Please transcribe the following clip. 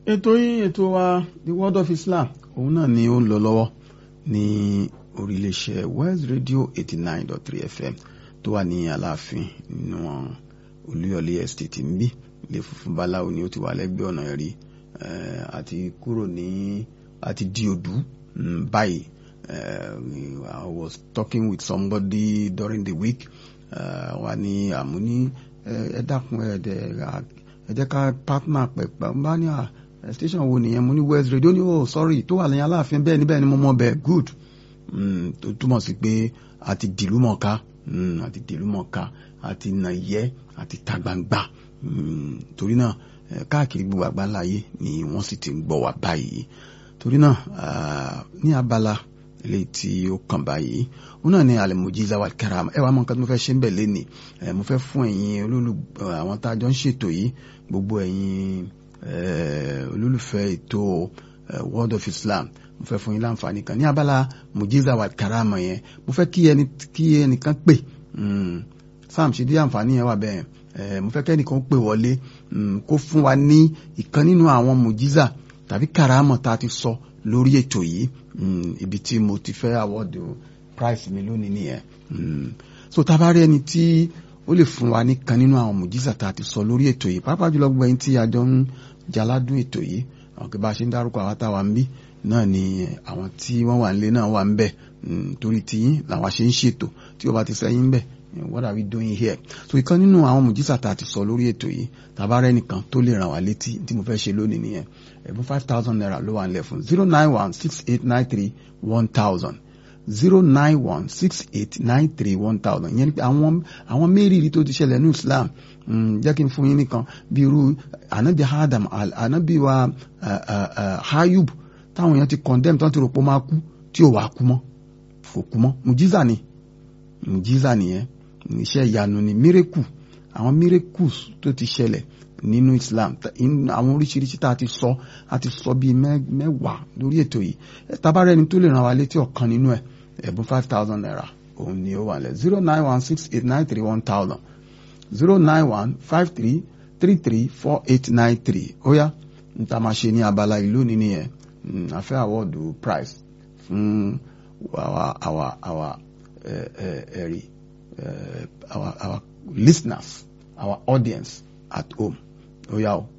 ètò yín ètò wa the world of Islam òun náà ni ó ń lọ lọ́wọ́ ní orílẹ̀-èdè West Radio eighty nine dot three FM tó wà ní Aláàfin nínú Olúyọ̀lé estate ń bí ilé funfun báláwo ni ó ti wà lẹ́gbẹ̀ẹ́ ọ̀nà ẹ̀rí àti kúrò ní àti di òdú báyìí I was talking with somebody during the week wà ní àmúní ẹ dákun ẹ jẹ́ ká partner pẹ̀pẹ̀ bá ní à station wo nìyẹn mo ní West Radio ní oh sorry tó wà lẹ́yìn Aláàfin bẹ́ẹ̀ ni bẹ́ẹ̀ ni mo mọ̀ bẹ́ẹ̀ good tó túmọ̀ sí pé àti dìlú mọ̀ká àti dìlú mọ̀ká àti nàyẹ́ àti ta gbangba torí náà káàkiri gbogbo àgbáláyé ni wọ́n sì ti ń gbọ́ wá báyìí torí náà ní abala eléyìí tí ó kàn báyìí ó náà ní al-mujiza wal karama ẹ wàá mọ nǹkan tí mo fẹ́ ṣe ń bẹ̀ lẹ́nìí mo fẹ́ fún ẹ̀yin olólù àwọn tá a jọ ń ṣètò yìí gbogbo ẹ̀yin olólùfẹ́ ètò world of Islam mo fẹ́ fún yín láǹfààní kan ní abala mujiza wal karama yẹn mo fẹ́ kí ẹni kí ẹnìkan pè sam ṣe dí àǹfààní yẹn wà bẹ́ẹ̀ mo fẹ́ kẹ́nìkan pè wọlé kó fún wa ní ìkan nínú àwọn mujiza tàbí karama tá a ti sọ lórí ètò yìí ibi tí mo ti fẹ́ àwọ́dù price mi lónìí nìyẹn so tá a bá rí ẹni tí ó lè fún wa ní kan nínú àwọn mujiza tá a ti sọ lórí ètò yìí pàápàá jùlọ gbogbo ẹni tí a jọ ń jaládùn ètò yìí àwọn kí bá a ṣe ń dárúkọ àwọn táwa ń bí náà ni àwọn tí wọ́n wà nílé náà wà ń bẹ̀ torí tiyín làwọn ṣe ń ṣètò tí ó bá ti sẹ́yìn ń bẹ̀ what are we doing here so ìkan nínú àwọn mùjísà tá a ti sọ lórí ètò yìí tàbá rẹ nìkan tó lè ràn wá létí tí mo fẹ́ ṣe lónìí nìyẹn ẹ̀bùn five thousand naira ló wà nílẹ̀ fún zero nine one six eight nine three one thousand zero nine one six eight nine three one thousand ìyẹn ni pé àwọn àwọn mẹ́rìírí tó ti ṣẹlẹ̀ ní Islam jẹ́ kí n fún yín nìkan bí irú anabi Adam anabi wa Ayub táwọn èèyàn ti condemn tán ti rò pé ó máa kú tí ò wá kú mọ́ kò kú mọ́ mùjísà ni mùjísà nìyẹn iṣẹ́ ìyanu ni mírèkù àwọn miracles tó ti ṣẹlẹ̀ nínú Islam àwọn oríṣiríṣi tá a ti sọ a ti sọ bíi mẹ́wàá lórí ètò yìí tabarẹ́ ẹni tó lè ràn wá létí ọ̀kan nínú ẹ̀ ẹ̀bùn five thousand naira òun ni ó wà lẹ̀ zero nine one six eight nine three one thousand zero nine one five three three three four eight nine three ó yá n ta máa ṣe ní abala ìlú ní nìyẹn a fẹ́ àwọ́dù price fún àwa àwa àwa ẹ̀rí. Uh, our, our listeners, our audience at home. Oh, yeah.